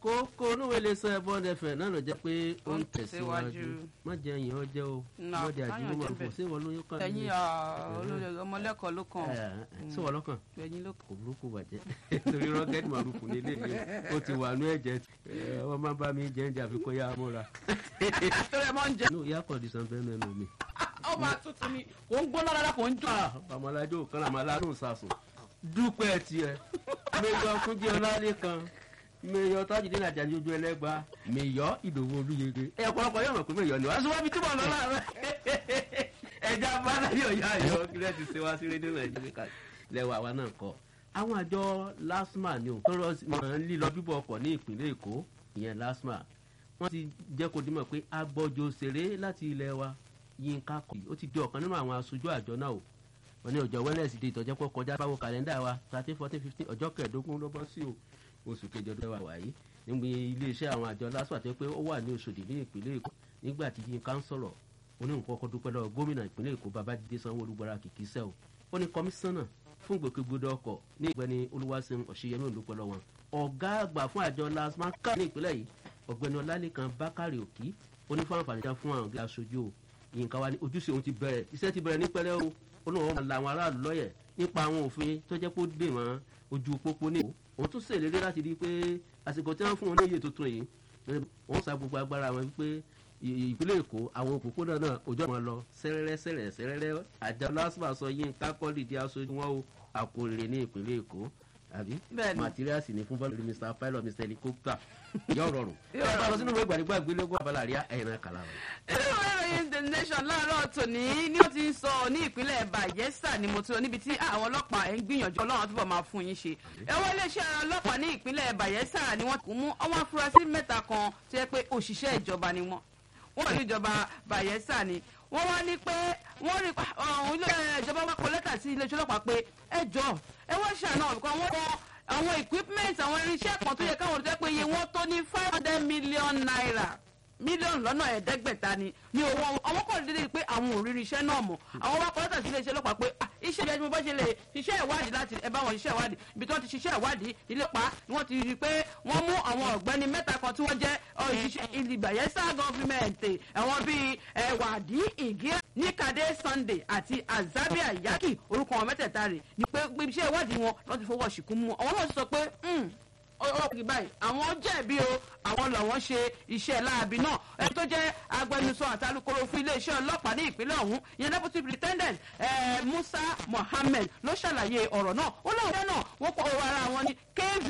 kókó onúwèé lè sọ ẹbọn ẹfẹ náà ló jẹ pé ó ń tẹ̀síwájú tẹ̀síwájú. má jẹ ẹyìn ọjẹ o Nà, má jẹ káyọ̀ àjùmọ̀ jẹ́ mọ̀ bẹ́ẹ̀. sí ìwọ lóyún kan ẹ̀yin olórí ọmọlẹ́kọ̀ọ́ ló kàn sí ìwọ lọ́kàn ẹ̀yin ló kò burúkú bàjẹ́ torí rọ́kẹ́tì màrúfù nílé mi ó ti wà ní ẹ̀jẹ̀ ẹ̀, wọ́n máa bá mi jẹ́ ẹ̀jẹ̀ àfikún yá múra. kàn torí ẹ máa ń jẹ. inú ìyá kọ̀ọ̀dìsàn bẹ́ẹ̀ mẹ́nu mi. ó máa tutù ni kò ń gbóná rárá kò ń jò. ọmọlájò kan làmọ́ aládùn sàsùn dúpẹ́ tiẹ̀ mẹ́yọ kúnjẹ́ ọlálẹ́kan mẹ́yọ tájìdín àjàjì ojú ẹlẹ́gba mẹ́yọ ìdòwò olúyege ẹ̀ ọ̀pọ̀lọpọ̀ yóò mọ̀ pé mẹ́yọ ni wọ́n á sọ wá bí túbọ̀ lọ́la rẹ̀ ẹja báláyọ̀ yá yọ kílẹ̀ ti ṣe wá sí rédíò nàìjíríà lẹ́wọ̀ àwa náà kọ́ àwọn àjọ lasma ni ò tọrọ máa ń lílọ bíbọ̀ ọkọ̀ ní ìpínlẹ̀ èkó ìyẹn lasma wọ́n ti jẹ́ kó dímọ̀ pé agbọ́jọ òṣèré láti ilẹ̀ wa yínká kọ̀ ó ti di ọ̀kan nínú àwọn aṣojú àjọ náà o wọ́n ní ọjọ́ wẹ́lẹ̀sì di ìtọ́jẹ́ pọ̀ kọjá báwo kàlẹ́ndà wa thirteen fourteen fifteen ọjọ́ kẹẹ̀ẹ́dógún ló bọ́ sí o oṣù kejì ọdún wa wáyé níbi iléeṣẹ́ àwọn àjọ lasma tó pé ó wà ní Òṣòdì ní ìpínlẹ̀ èkó nígbà tí yínká ń sọ̀rọ̀ ó ní nǹkan ọkọ̀ dúpẹ́ lọ́wọ́ gómìnà ìpínlẹ̀ èkó babájídé sanwó-olú gbára kìkì sẹ́ o ó ní kọmíṣánná fún ìgbòkègbodò ọkọ̀ ní ìgbẹ́ni olúwaṣeun ọ̀ṣẹ́yẹmí òǹdúpẹ́ lọ́wọ́ ọ̀gá àgbà fún àjọ lasma ká ní ìpínlẹ̀ yìí ọ̀gbẹ́ni ọlálẹ́kan bákàrẹ̀ òkì ó ní fún àǹfààní kan fún àwọn ọ̀gá aṣojú o yínká wa ní ojúṣe òun ti bẹ̀rẹ̀ iṣẹ́ ti bẹ̀rẹ̀ ní pẹ́rẹ́ o ó lóun máa la àwọn aráàlú lọ́yẹ̀ nípa àwọn òfin tó jẹ́ pé ó dè wọ́n ojú pópó ní ìwò òun tún ṣèlérí láti rí i pé àsìkò tí wọ́n fún wọn ní iye tuntun yìí wọ́n sa gbogbo agbára wọn wípé ì- ìpínlẹ̀ èkó àwọn òpópónà náà ojú àwọn lọ sẹ́rẹ́rẹ́ sẹ́rẹ́ sẹ́rẹ́rẹ́ àjọ lásìmọ̀ sọ yín kákọ́lì di aṣojú wọn o àkórèrè ní ìpínlẹ̀ èkó àbí Bẹ́ẹ̀ni. materials ní fún bọ́ọ̀lù mr pilot mr helicopter yóò rọrùn ẹ bá lọ sínú ìwé ìgbàlígbà gbélégún abala àríyá ẹ̀yìn náà kàlà rẹ̀. inú ìwé ìròyìn the nation láàárọ̀ tòní ni ó ti ń sọ ní ìpínlẹ̀ bayelsa ni mo ti rọ níbi tí àwọn ọlọ́pàá ẹ̀ ń gbìyànjú ọlọ́run túbọ̀ máa fún yín ṣe. ẹ̀wọ̀n iléeṣẹ́ ọlọ́pàá ní ìpínlẹ̀ bayelsa ni wọ́n kún mú àwọn afurasí mẹ́ta kan tó yẹ pé òṣìṣẹ́ ìjọba ni wọ́n wọ́n ní ìjọba bayelsa ni wọ́n wá ní pé wọ́n rí ọ̀hún ilé ìjọba wa kọ lẹ́tà sí iléeṣẹ́ ọlọ́pàá pé ẹ jọ ẹ wọ́n ṣàánú ọ̀kan wọ́n kọ àwọn equipment àwọn irinṣẹ́ kan tó yẹ káwọn olùdẹ́ pé iye wọn tó ní five hundred million naira mílíọ̀nù lọ́nà ẹ̀ẹ́dẹ́gbẹ̀ta ni ní owó àwọn kò dédé pé àwọn ò rírí iṣẹ́ náà mọ̀ àwọn wá kọ́lẹ́tà sí iléeṣẹ́ ọlọ́pàá pé "Ah, iṣẹ́ ìjọba mo bá ṣe lè ṣiṣẹ́ ìwádìí láti ẹ bá wọn ṣiṣẹ́ ìwádìí ibi tí wọ́n ti ṣiṣẹ́ ìwádìí ilépa ni wọ́n ti rí i pé wọ́n mú àwọn ọ̀gbẹ́ni mẹ́ta kan tí wọ́n jẹ́ òṣìṣẹ́ ìlìbàyẹ́sà gọ́fìmẹ̀ntì àwọn bíi ẹ̀wàdí ìgé níkàdé sunday àti azabia yaki orúkọ wọn mẹ́tẹ̀ẹ̀ta rẹ̀ ni pé pé iṣẹ́ ìwádìí wọn lọ́ọ́ ti fọwọ́ ṣìkún mú wọn àwọn náà sọ pé "Hmm, ọlọ́pàá báyìí àwọn jẹ̀bi o àwọn làwọn ṣe iṣẹ́ láabi náà ẹni tó jẹ́ agbẹnusọ àti alukoro fún iléeṣẹ́ ọlọ́pàá ní ìpínlẹ̀ ọ̀hún ìyẹn deputy superintendent eh, musa mohammed ló ṣàlàyé ọ̀rọ̀ náà ó lóun jẹ́ náà wọ́n pọ̀ ọ̀rọ̀ ara wọn ní kv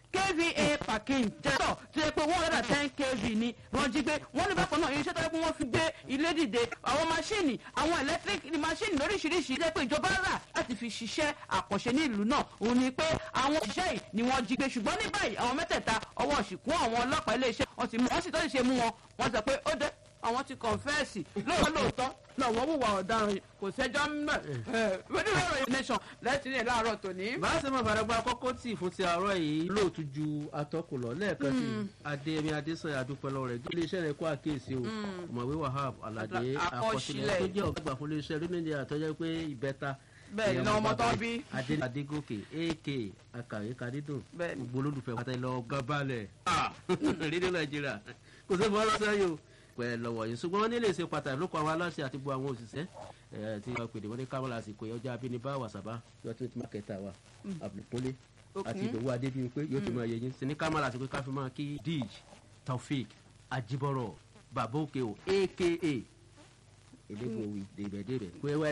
kva parking jẹ́tọ̀ tó yẹ pé one hundred and ten kv ni wọ́n jí gbé wọ́n ní bákan náà irinṣẹ́ tó yẹ pé wọ́n fi gbé ilé dìde àwọn máṣíìnì àwọn electric máṣíìnì lóríṣiríṣi jẹ́ pé ìjọba rà láti fi ṣiṣẹ́ àkànṣe ní ìlú náà òun ni pé àwọn òṣìṣẹ́ yìí ni wọ́n jí gbé ṣùgbọ́n ní báyìí àwọn mẹ́tẹ̀ẹ̀ta ọwọ́ ṣìkún àwọn ọlọ́pàá iléeṣẹ́ wọ́n ti mú wọ́n sì tó ṣe mú wọn wọ́n sọ pé ó dé àwọn ti kọ̀ǹfẹ́ẹ̀sì lóòótọ́ lóòótọ́ náà wọ́n wùwà ọ̀daràn yìí kò sẹ́jọ́ mẹ́ ẹ̀ lórí ìròyìn nation lẹ́tí ní láàárọ̀ tòní. bá a ṣe máa fara gba kọ́kọ́ tì fún ti àárọ̀ yìí lóòtú ju atọ́kùn lọ lẹ́ẹ̀kan sí adéyẹmí adésanya adúpẹ́ lọ́wọ́ rẹ̀ iléeṣẹ́ rẹ̀ kó àkíyèsí o ọ̀mọ̀wé wahab aládé Àkọsílẹ̀. àkọsílẹ̀ tó jẹ́ ọ̀gá àgbà fún iléeṣẹ́ orílẹ̀-èdè àtọ́jọ́ pé ìbẹ́ta Bẹ́ẹ̀ ni, ìyá ọmọ tó bàbá bí. adé adégòkè ak akàwé kadídùn Bẹ́ẹ̀ ni. gbogbo olólùfẹ́ pátá ilẹ̀ ọgá balẹ̀ rédíò nàìjíríà kò sí fún ọlọ́sẹ̀ yìí o pẹ̀ lọ́wọ́ yìí ṣùgbọ́n wọ́n nílé ṣe pàtàkì lóko àwọn aláṣẹ àti gbogbo àwọn òṣìṣẹ́ ẹ̀ tí wọ́n pèdè wọ́n ní kámọ́lá àsìkò yẹn ọjọ́ abínibá wàsábà yóò tún ti máa kẹta wa àbùkúnlé àti ìdòwú adébíyí pé yóò tún máa yẹ yín sí ní kámọ́lá àsìkò káfí máa kí dij taofik ajibọrọ babóke o aka elégbòwì dèbẹ̀dèbẹ̀ pé wá